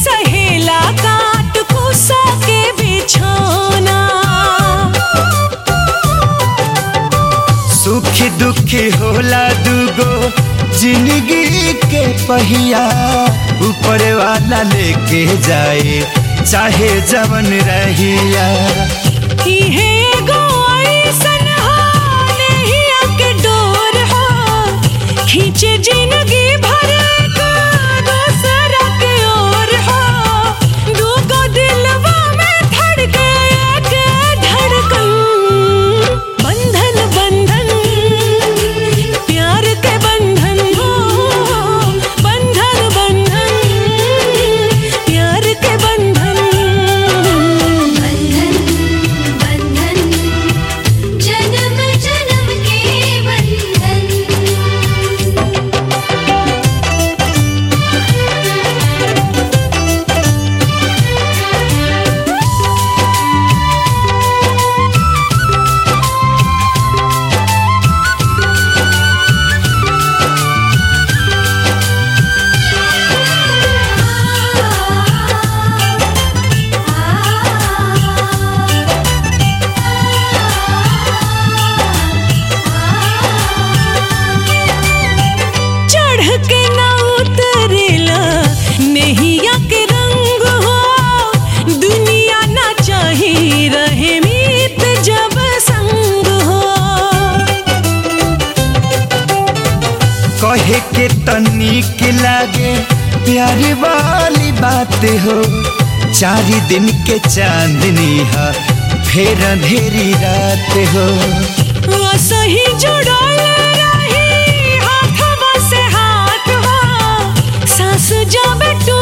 सहेला काट कुसा के बिछौना सुखी दुखी होला दुगो जिंदगी के पहिया ऊपर वाला लेके जाए चाहे जवन रहिया इहे एगो अइसन हा, नहिया के डोर हा, खींचे जिंदगी भर का दूसरा के ओर हा। दूगो दिलवा में धड़के एक धड़कन। बंधन बंधन प्यार के बंधन हो बंधन बंधन प्यार के बंधन बंधन बंधन जन्म जन्म के बंधन चढ़ के ना उतरेला नहिया के रंग हो दुनिया ना चाही रहे मीत जब संग हो कहे के तनिक लागे प्यारी वाली बात हो चार दिन के चांदनी है फिर अंधेरी रात हो सही जुड़ल रही हाथवा से हाथ हो सांस जब टूट